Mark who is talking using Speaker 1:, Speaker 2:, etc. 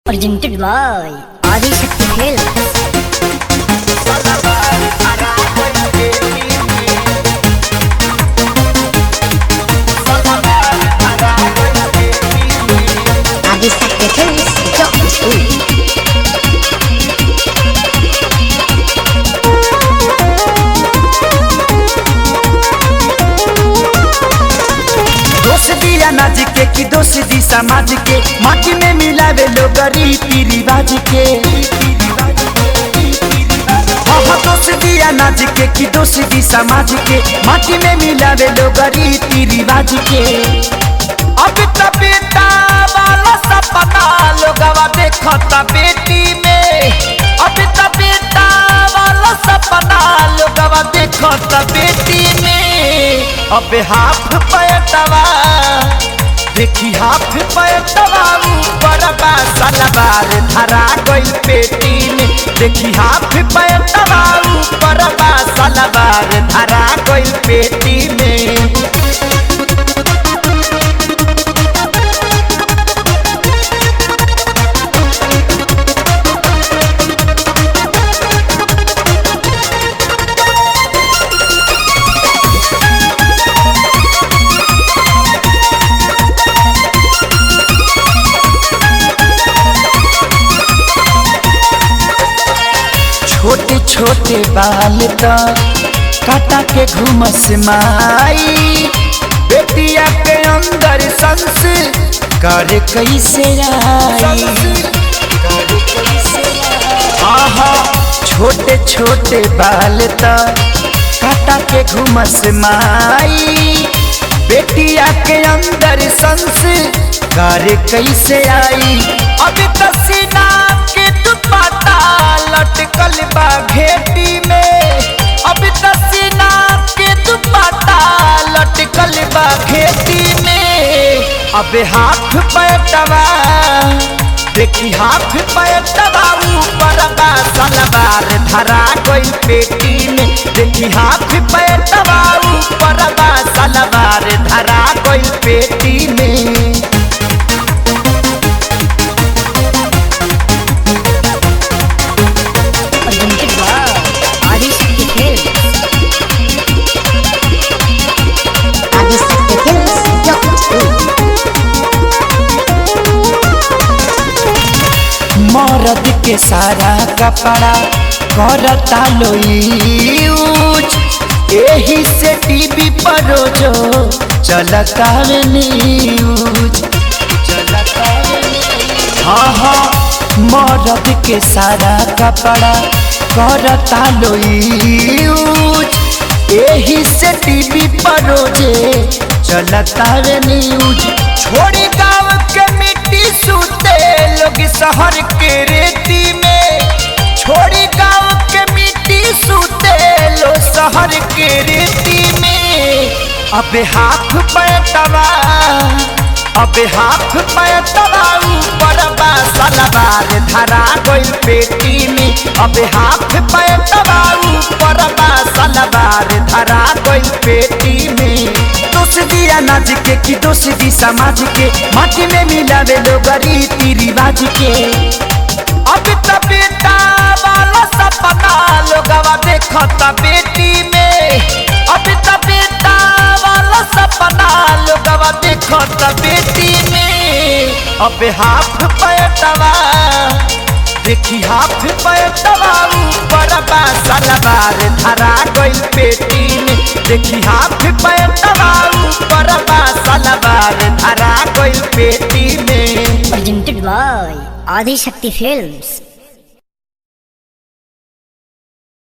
Speaker 1: presented by Adi Shakti Films. Adi Shakti Films. Job
Speaker 2: दोष दिया नाज के कि दोष दी समाज के माटी में मिलावे लोग रीति रिवाज के हाँ दोष दिया नाज के कि दोष दी समाज के माटी में मिलावे लोग रीति रिवाज के अब त बेटा वाला सपना लोगवा देखता बेटी में अब त बेटा वाला सपना लोगवा देखता बेटी में अब हाथ पैटवा देखी हाथ पैटवा ऊपर बा सलवार धरा गई पेटी में देखी हाथ पैटवा ऊपर बा सलवार धरा गई पेटी में छोटे छोटे बाल त काटा के घुमस माई बेटिया के अंदर संस करे कैसे आई आहा छोटे छोटे बाल त काटा के घुमस माई बेटिया के अंदर संस करे कैसे आई अभी तसीना के दुपट्टा लटकल बा घेटी में अभी तसीना के दुपट्टा लटकल बा घेटी में अबे हाथ पैटवा देखी हाथ पैटवा ऊपर बा सलवार धरा गई पेटी में देखी हाथ पैटवा ऊपर बा सलवार धरा गई पेटी में
Speaker 1: presented by Adi Shakti Films. Adi Shakti Films. Job
Speaker 2: मरद के सारा कपड़ा करता लो यूज एही से टीवी पर रोजो चलता रे न्यूज हाँ हाँ मरद के सारा कपड़ा करता लो यूज एही से टीवी पर रोजे चलता रे न्यूज छोड़ी गाँव के मिट्टी सूते लोग शहर के रेती में छोड़ी गाँव के मिट्टी सूते लो शहर के रेती में अबे हाथ पैटवा अबे हाथ पैटवा ऊपर बा सलवार धरा गई पेटी में अबे हाथ पैटवा ऊपर बा सलवार धरा गई पेटी में दोष दिया नाच के कि दोष दी समाज के माटी में मिलावे लोग रीति रिवाज के अब त बेटा वाला सपना लोगवा देखता बेटी में अब त बेटा वाला सपना लोगवा देखता बेटी में अब हाथ पैटवा देखी हाथ पैटवा ऊपर बा सलवार धरा गई पेटी में देखी हाथ पैटवा ऊपर बा सलवार धरा गई पेटी में
Speaker 1: presented by Adi Shakti Films.